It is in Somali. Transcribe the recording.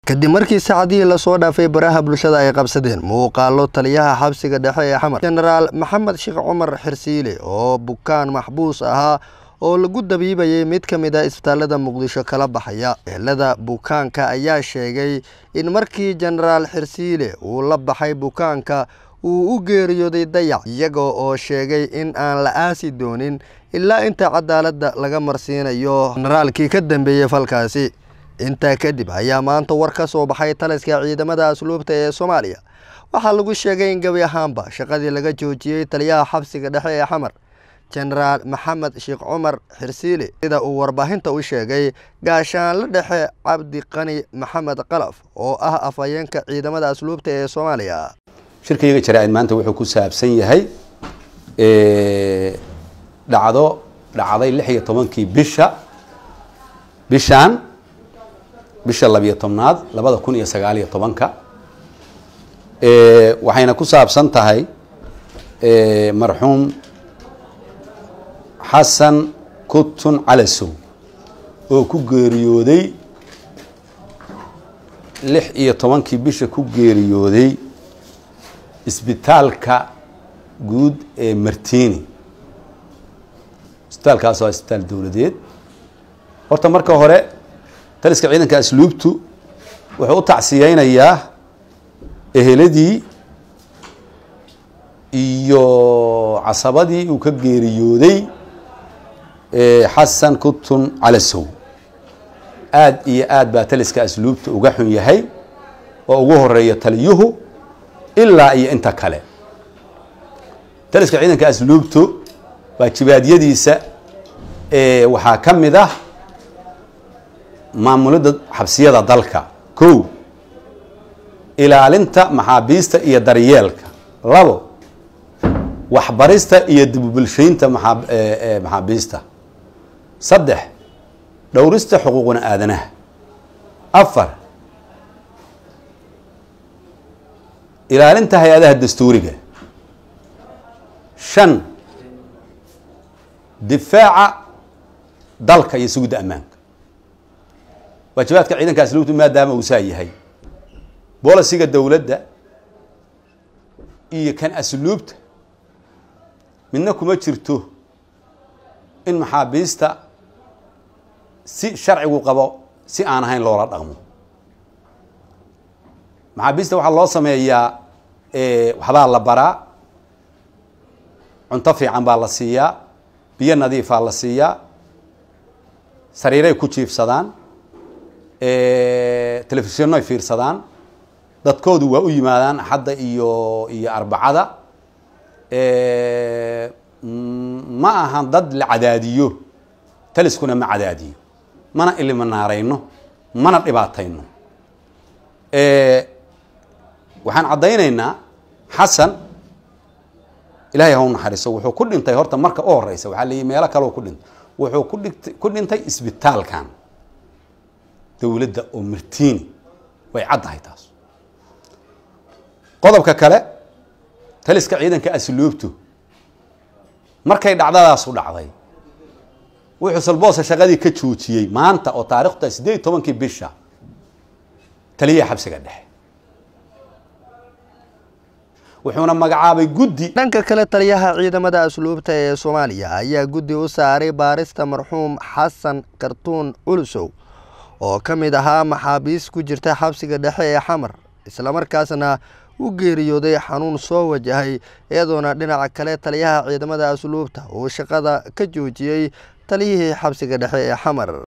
kadib markii saacadihii lasoo dhaafay baraha bulshada ay qabsadeen muuqaalo taliyaha xabsiga dhexe ee xamar jenaraal maxamed sheekh cumar xirsiile oo bukaan maxbuus ahaa oo lagu dabiibayay mid ka mid a isbitaalada muqdisho kala baxaya ehelada bukaanka ayaa sheegay in markii jenaraal xirsiile uu la baxay bukaanka uu u geeriyooday dayac iyaga oo sheegay in aan la aasi doonin ilaa inta cadaaladda laga marsiinayo jenaraalkii ka dambeeyey falkaasi intaa kadib ayaa maanta war ka soo baxay taliska ciidamada asluubta ee soomaaliya waxaa lagu sheegay in gebi ahaanba shaqadii laga joojiyey taliyaha xabsiga dhexe ee xamar jenaraal maxamed sheekh cumar xirsiile sida uu warbaahinta u sheegay gaashaanle dhexe cabdi qani maxamed qalaf oo ah afhayeenka ciidamada asluubta ee soomaaliya shirkayga jaraa-id maanta wuxuu ku saabsan yahay dhacdo dhacday lix iyo tobankii bisha bishaan bisha labiyo tobnaad labada kun iyo sagaal iyo tobanka waxayna ku saabsan tahay marxuum xasan kutun calasow oo ku geeriyooday lix iyo tobankii bisha ku geeriyooday isbitaalka guud ee martini isbitaalkaas waa isbitaal dowladeed horta marka hore taliska ciidanka asluubtu wuxuu u tacsiyeynayaa eheladii iyo casabadii uu ka geeriyooday xasan kutun calasow aada iyo aad baa taliska asluubta uga xun yahay oo ugu horeeya taliyuhu ilaa iyo inta kale taliska ciidanka asluubtu waajibaadyadiisa waxaa ka mid ah maamulidda xabsiyada dalka kow ilaalinta maxaabiista iyo daryeelka labo waxbarista iyo dibubulshaynta maxaabiista saddex dhowrista xuquuqna aadanaha afar ilaalinta hay-adaha dastuuriga shan difaaca dalka iyo sugidda ammaanka waajibaadka ciidanka asluubtu maadaama uu saa yahay bolisiga dowladda iyo kan asluubta midna kuma jirto in maxaabiista si sharcigu qabo si aan ahayn loola dhaqmo maxaabiista waxaa loo sameeyaa waxbaa la baraa cunto fiican baa la siiyaa biyo nadiifaa la siiyaa sariiray ku jiifsadaan telefishinnoy fiirsadaan dadkoodu waa u yimaadaan axadda iyo iyo arbacada ma ahan dad la cadaadiyo taliskuna ma cadaadiyo mana iliminaarayno mana dhibaatayno waxaan caddaynaynaa xasan ilaahay haw naxariiso wuxuu ku dhintay horta marka u horeysa waxaa layihi meelo kaleo ku dhintay wuxuu ku dhigt ku dhintay isbitaalkan dowladda oo martini way caddahay taas qodobka kale taliska ciidanka asluubtu markay dhacdadaasu dhacday wuxuu salboosa shaqadii ka joojiyey maanta oo taarikhta siddeed iyo tobankii bisha taliyaha xabsiga dhexe wuxuuna magacaabay guddi dhanka kale taliyaha ciidamada asluubta ee soomaaliya ayaa guddi u saaray baarista marxuum xasan kartuun culusow oo ka mid ahaa maxaabiis ku jirta xabsiga dhexe ee xamar islamarkaasna u geeriyooday xanuun soo wajahay iyadoona dhinaca kale taliyaha ciidamada asluubta uu shaqada ka joojiyey taliyihii xabsiga dhexe ee xamar